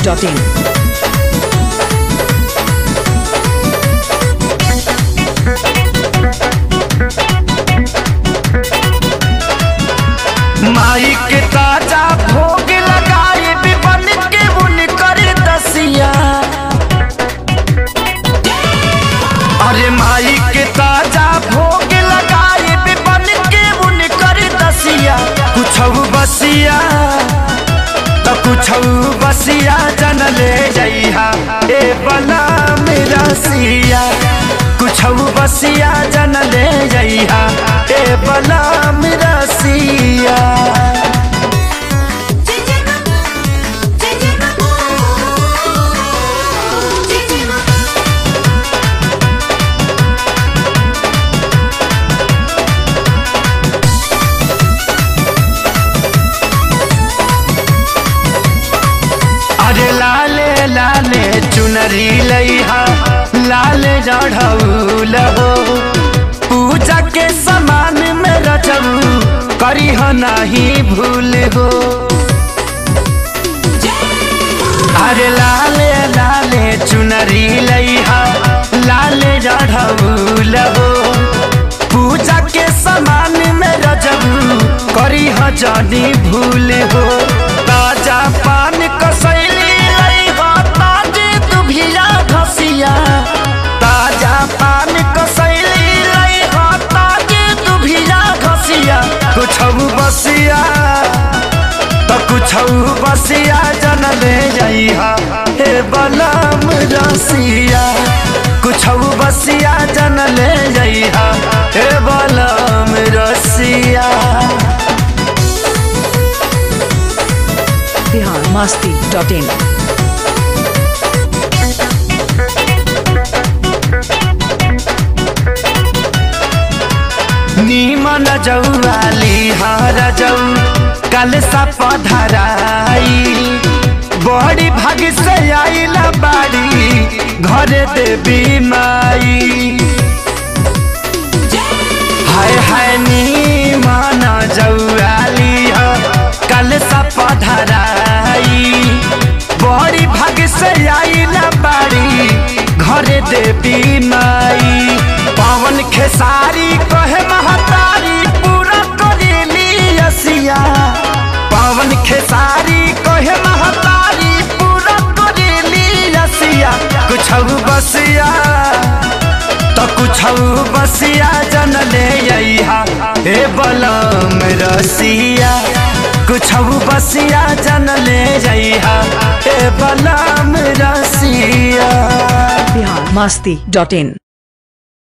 masti.in. माई के ताजा भोग लगाए बिबन के बुन कर दसिया अरे माई के ताजा भोग लगाए बिबन के बुन कर दसिया कुछ बसिया तो कुछ बसिया जन ले जइहा ए बला मेरा सिया कुछ बसिया जन ले जइहा ए बला मेरा सिया अरे लाले लाले चुनरी लइहा लाले जढ़ौल हो पूजा के समान में रचबू करी हो नहीं भूल हो अरे लाले लाले चुनरी लइहा लाले जढ़ौल हो पूजा के समान में रजबू करी हो जानी भूल हो ताजा पान कसैली लइहा ताजे दुभिया घसिया ताजा पान कसैली लइहा ताजे दुभिया घसिया कुछ बसिया तो कुछ बसिया जन ले जइहा हे बलम रसिया कुछ बसिया जन ले जइहा हे बलम रसिया Bihar masti.in. नीमन जौवाली हर जौ कल सा पधराई बड़ी भाग से आइला बाड़ी घरे देवी माई हाय हाय नीमन जौवाली ह कल सा पधराई बड़ी भाग से आइला बाड़ी घरे देवी माई पवन खेसारी कहे महतारी पूरा करेली असिया पवन खेसारी कहे महतारी पूरा करेली असिया कुछ बसिया तो कुछ बसिया जन ले अइहा हे बलम रसिया कुछ बसिया जन ले जइहा हे बलम रसिया Bihar masti.in.